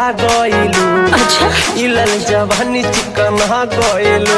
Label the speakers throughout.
Speaker 1: मोटा गइलू
Speaker 2: अच्छा
Speaker 1: इलल जवानी चिकन गइलू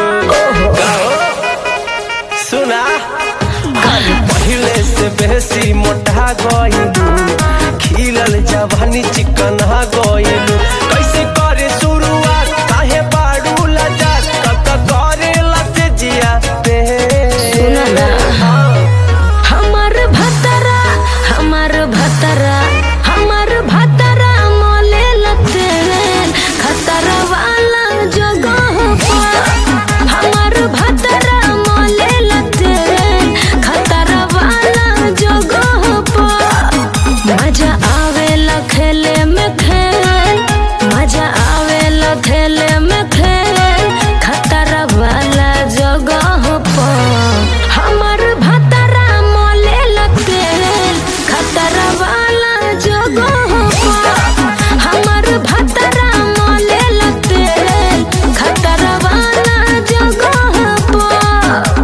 Speaker 1: सुना अरे पहिले से बेसी मोटा गइलू खिलल जवानी चिकन गइलू कैसे करे शुरुआत काहे बाड़ू लजा कक करे लसे जिया पे
Speaker 2: सुना ना हमार भतरा हमार भतरा हमार भतरा मोले लगते खतरा वाला जगह पर हमार भतरा मोले लगते खतरा वाला जगह पर मजा आवेला खेले में खेल मजा आवेला खेले में खेल खतरा वाला जगह पर हमर भतरा मोले लगते खतरा वाला जगह पर हमर भतरा मोले लगते खतरा वाला जगह पर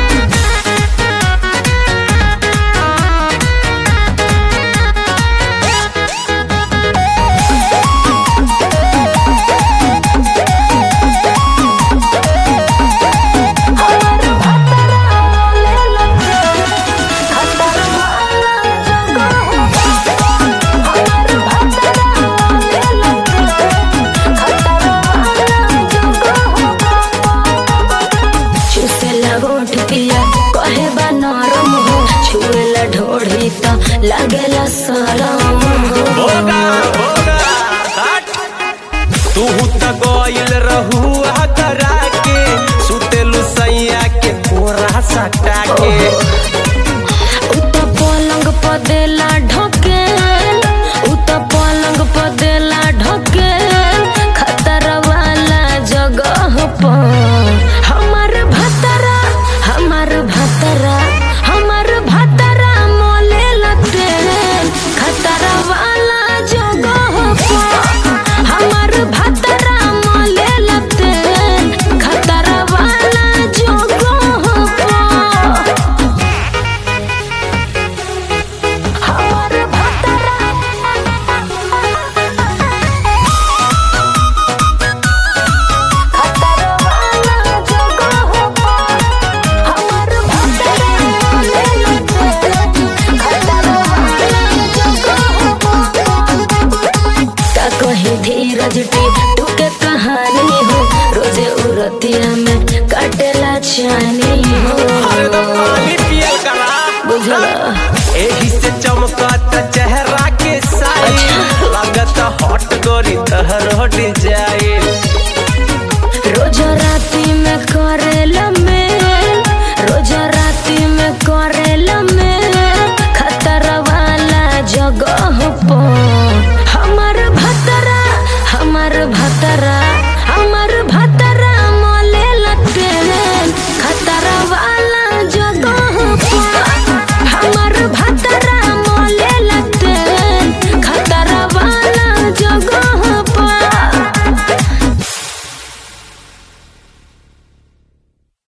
Speaker 2: कहे बा नरम हो छुएला ढोढ़ी त लागेला सरम
Speaker 1: होगा होगा हट तू त गइल रहू करा के सुतेलु सैया के कोरा सटा के
Speaker 2: उत पलंग पर देला ढकेल उत पलंग पर देला ढकेल खतरा वाला जगह पर हमर भतरा हमर भतरा हमर भतरा मोले लगते खतरा वाला जगह पर हमर भतरा मोले लगते खतरा वाला जगह पर हमर भतरा खतरा वाला जगह पर हमर भतरा ले लगते खतरा वाला जगह पर का कहीं धीरज टी तू के कहानी हो रोजे उरतिया में काटेला चानी हो
Speaker 1: अरे तो पानी पियल करा
Speaker 2: बुझला
Speaker 1: एही से चमकत चेहरा के साई लागत हॉट गोरी तहर हट जाए